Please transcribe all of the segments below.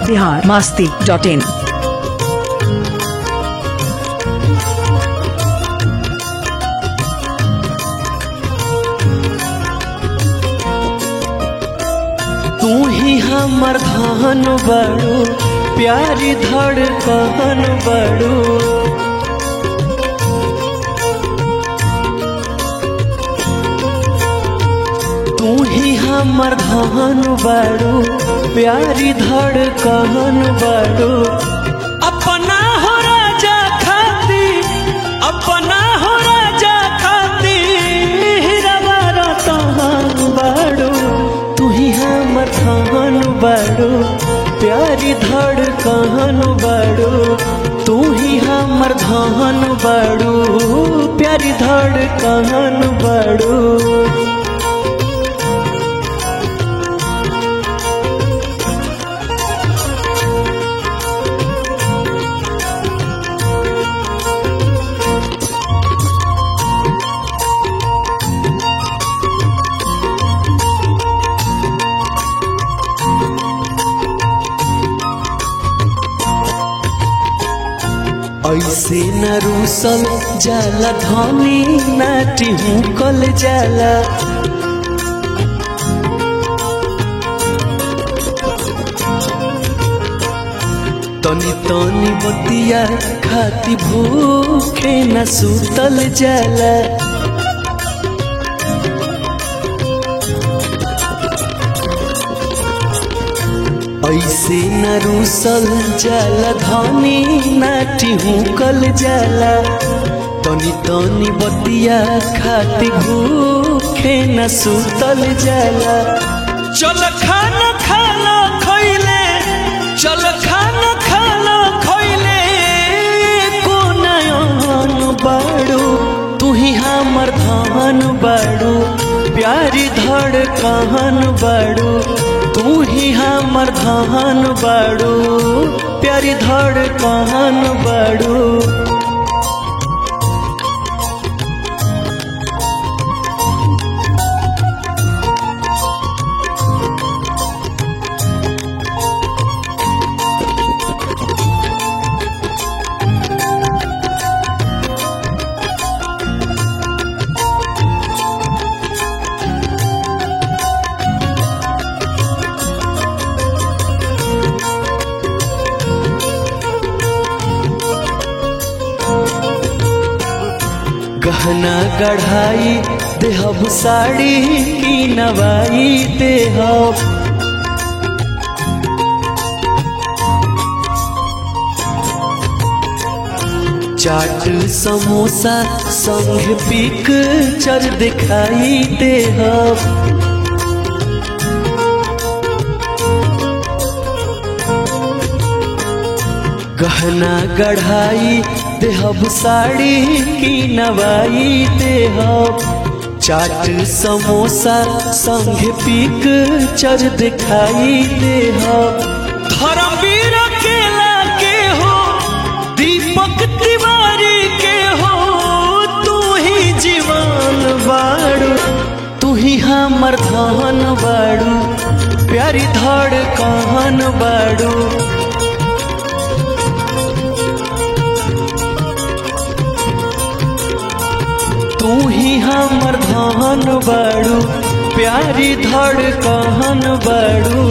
Bihar Masti dot in तू ही हमर धन बड़ू प्यारी धड़कन बड़ू तू ही हमर धन बड़ू प्यारी धड़कन बड़ू अपना हो राजा खाती अपना हो राजा खाती रवा रतन बड़ू तू ही हमर धन बड़ू प्यारी धड़कन बड़ू तू ही हमर धन बड़ू प्यारी धड़कन बड़ू ऐसे न रूसल जाला धनी नाटी हुकल जाला तनी तनी बतिया खाती भूखे न सुतल जाला ऐसे न रूसल जाला धनी नाटी हुकल जाला तनी तनी बतिया खाती भूखे न सुतल जाला चल खाना खाना खैले चल खाना खाना खैले कोनयन बाड़ू तू ही हमर धन बाड़ू प्यारी धड़कन बाड़ू तू ही हमर धन बाड़ू प्यारी धड़कन बाड़ू गहना गढ़ाई देहब साड़ी की नवाई देहब चाट समोसा संग पिक्चर दिखाई देहब गहना गढ़ाई देहब साड़ी की नवाई देहब चाट समोसा संग पिक्चर दिखाई देहब धर्मवीर केला के हो दीपक तिवारी के हो तू ही जीवन बाड़ू तू ही हमर धन बाड़ू प्यारी धड़कन बाड़ू तू ही हमर धन बाड़ू प्यारी धड़कन बाड़ू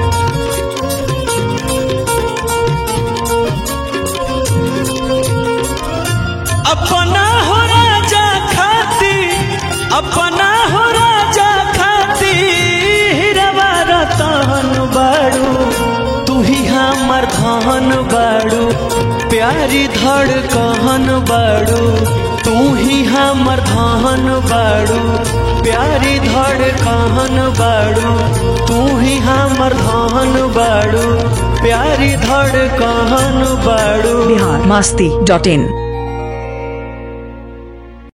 अपना हो राजा खाती अपना हो राजा खाती रवा रतन बाड़ू तू ही हमर धन बाड़ू प्यारी धड़कन बाड़ू तू ही हमर धन बाड़ू प्यारी धड़कन बाड़ू तू ही हमर धन बाड़ू प्यारी धड़कन बाड़ू बिहार मास्ती डॉट इन